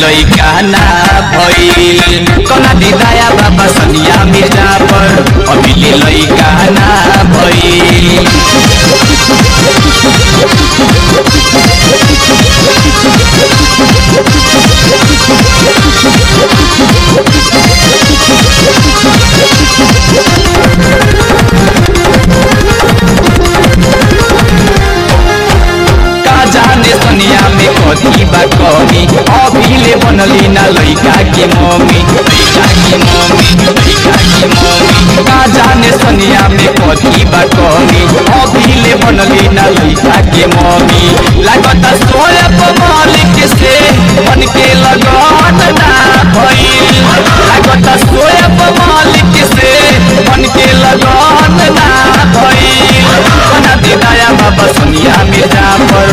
लइका ना भइल कना दिदाया बाबा सनिया मिर्जा पर अभी लइका ना भइल का जाने सनिया में कथी बा कमी अभी ले बनली ना लइका के मम्मी लइका के मम्मी लइका के मम्मी का जाने सनिया में कथी बा कमी अभी ले बनली ना लइका के मम्मी लागत सोया मालिक से मन के लगन ना भइल लागत सोया मालिक से मन के लगन ना भइल बना दे दया बाबा सनिया मिर्जा पर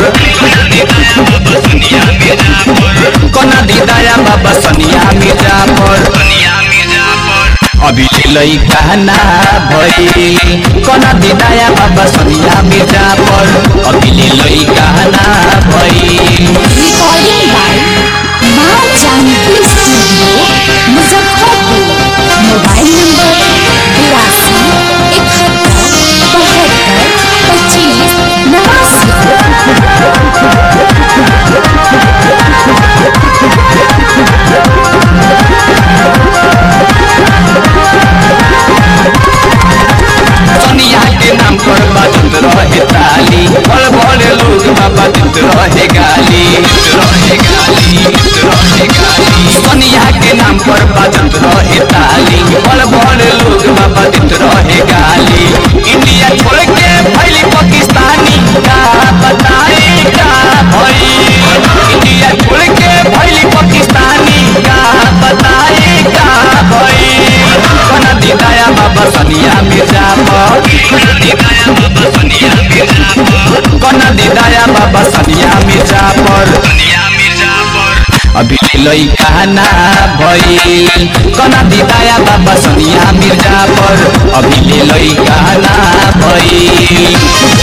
कना दी दया बाबा सनिया मिर्जा पर अभी लइका ना भइल कना दी दया बाबा सनिया मिर्जा पर अभी लइका ना भइल Recording by माँ Janaki studio Muzaffarpur mobile number बिरासी इकहत्तर बहत्तर पच्चीस नवासी सनिया के नाम पर बाजत रहे ताली बड़ बड़े लोग बाजत रहे गाली रहे गाली रहे गाली सनिया के नाम पर बाजत रहे ताली बड़ बड़े लोग बाजत रहे गाली इंडिया छोड़ के फैली पाकिस्तानी का बताए का भई इंडिया छोड़ के फैली पाकिस्तानी का बताए का भई कना दी दया बाबा सनिया मिर्जा पर कना दी दया बाबा सनिया मिर्जा पर अभी लइका ना भइल कना दी दया बाबा सनिया मिर्जा पर अभी लइका ना भइल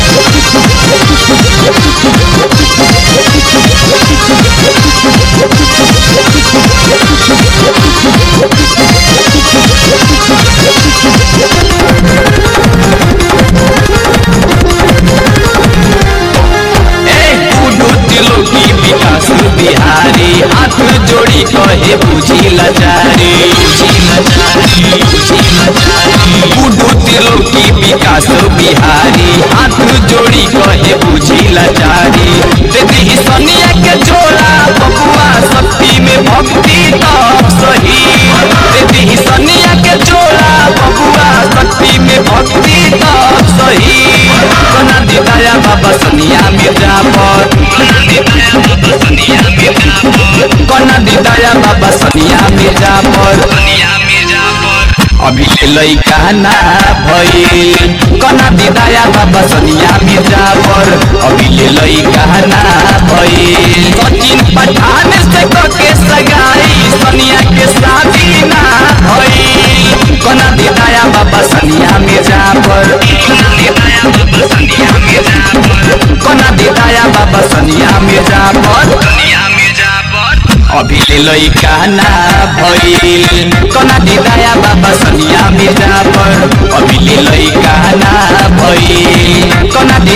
ए गुडू दिलो की विकास बिहारी हाथ जोड़ी कहे बुझी लाचारी बुझी लाचारी बुझी लाचारी गुडू दिलो की विकास बिहारी हाथ जोड़ी कहे बुझी लाचारी देखी ही सनिया के जोड़ा बबुआ शक्ति में भक्ति तब सही देखी ही सनिया के जोड़ा बबुआ शक्ति में भक्ति तब सही कना दी दया बाबा सनिया मिर्जा पर कना दी दया बाबा सनिया मिर्जा पर अभी लइका ना भइल कना दी दया बाबा सनिया मिर्जा पर अभी लइका ना भइल सचिन पठान से के सगाई सनिया के शादी ना भइल कना दी दया बाबा सनिया मिर्जा पर कना दी दया बाबा सनिया मिर्जा पर अभी लइका ना भइल कना दी दया बाबा सनिया मिर्जा पर अभी लइका ना भइल कना